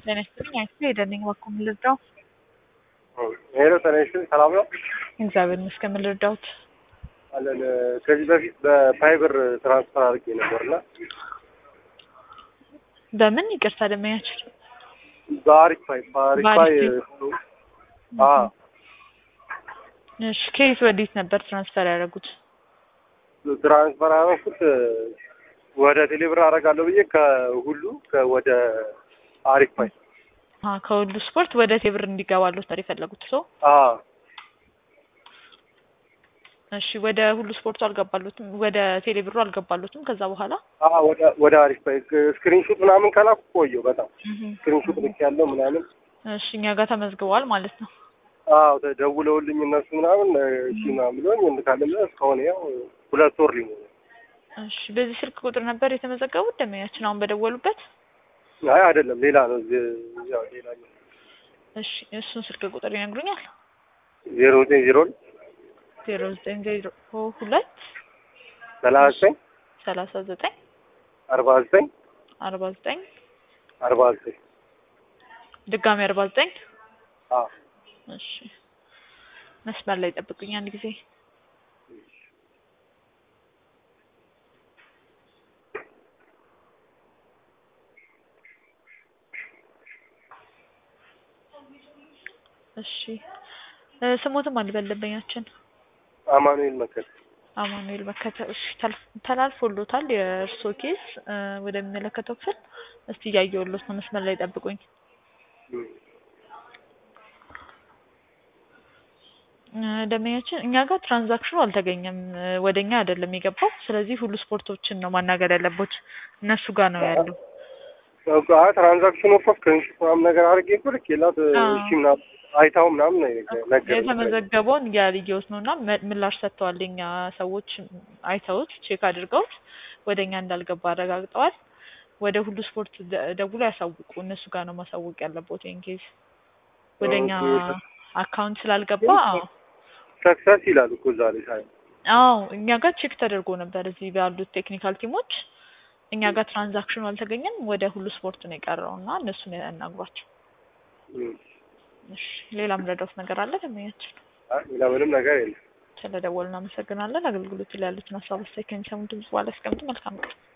ጤና ይስጥልኝ። አይቼ ሄደልኝ እባክዎ ምን ልርዳው? ሄሎ ጤና ይስጥልኝ ሰላም ነው? እግዚአብሔር ይመስገን ምን ልርዳዎት? አለን ከዚህ በፊት በፋይበር ትራንስፈር አድርጌ ነበርና በምን ይቅርታ ደመኛችን በአሪፍ ፋይ በአሪፍ ፋይ አ እሺ ከየት ወዴት ነበር ትራንስፈር ያደረጉት? ትራንስፈር ያደረኩት ወደ ቴሌብር አደርጋለሁ ብዬ ከሁሉ ወደ አሪፍ ፋይ አ ከሁሉ ስፖርት ወደ ቴብር እንዲገባሉት ነበር የፈለጉት ሰው? አ እሺ ወደ ሁሉ ስፖርቱ አልገባሉትም፣ ወደ ቴሌብሩ አልገባሉትም። ከዛ በኋላ አ ወደ ወደ አሪፍ ፋይ ስክሪንሾት ምናምን ከላኩ ቆየው በጣም ስክሪንሾት ልክ ያለው ምናምን እሺ እኛ ጋር ተመዝግበዋል ማለት ነው። አዎ ተደውለውልኝ እነሱ ምናምን እሺ ምናምን ብሎኝ እንካለን እስካሁን ያው ሁለት ወር ሊሞላ እሺ በዚህ ስልክ ቁጥር ነበር የተመዘገቡት ደመኛችን አሁን በደወሉበት? አይ አይደለም ሌላ ነው። ያው ሌላ ነው። እሺ እሱን ስልክ ቁጥር ይነግሩኛል? ዜሮ ዘጠኝ ዜሮ ዜሮ ዘጠኝ ዜሮ ሁለት ሰላሳ ዘጠኝ ሰላሳ ዘጠኝ አርባ ዘጠኝ አርባ ዘጠኝ አርባ ዘጠኝ ድጋሚ አርባ ዘጠኝ አዎ እሺ መስመር ላይ ጠብቁኝ አንድ ጊዜ እሺ ስሞትም አልበለበኛችን አማኑኤል መከተ አማኑኤል መከተ እሺ ተላልፎሎታል የእርሶ ኬስ ወደሚመለከተው ክፍል እስቲ እያየሁሎት ነው መስመር ላይ ጠብቁኝ ደንበኛችን እኛ ጋር ትራንዛክሽኑ አልተገኘም ወደኛ አይደለም የገባው ስለዚህ ሁሉ ስፖርቶችን ነው ማናገር ያለቦት እነሱ ጋር ነው ያለው ትራንዛክሽኑ እኮ ስክሪንሾት ምናምን ነገር አድርጌ እኮ ልኬላት እሺ ምናምን አይታው ምናምን ነገር የተመዘገበውን ያልየውት ነው እና ምላሽ ሰጥተዋል። የኛ ሰዎች አይተውት ቼክ አድርገውት ወደ እኛ እንዳልገባ አረጋግጠዋል። ወደ ሁሉ ስፖርት ደውሎ ያሳውቁ። እነሱ ጋር ነው ማሳወቅ ያለቦት። ይሄን ኬዝ ወደ እኛ አካውንት ስላልገባ ሰክሰስ ይላል እኮ ዛሬ ሳይ አዎ እኛ ጋር ቼክ ተደርጎ ነበር እዚህ ባሉት ቴክኒካል ቲሞች እኛ ጋር ትራንዛክሽኑ አልተገኘም። ወደ ሁሉ ስፖርት ነው የቀረው እና እነሱን ያናግሯቸው። እሺ ሌላ ምረዳውት ነገር አለ ደንበኛችን? ሌላ ምንም ነገር የለም። ስለደወልን እናመሰግናለን። አገልግሎቱ ላይ ያሉትን ሀሳብ አስተያየት ከሚሰሙ ድምጽ በኋላ ያስቀምጡ። መልካም ቀን።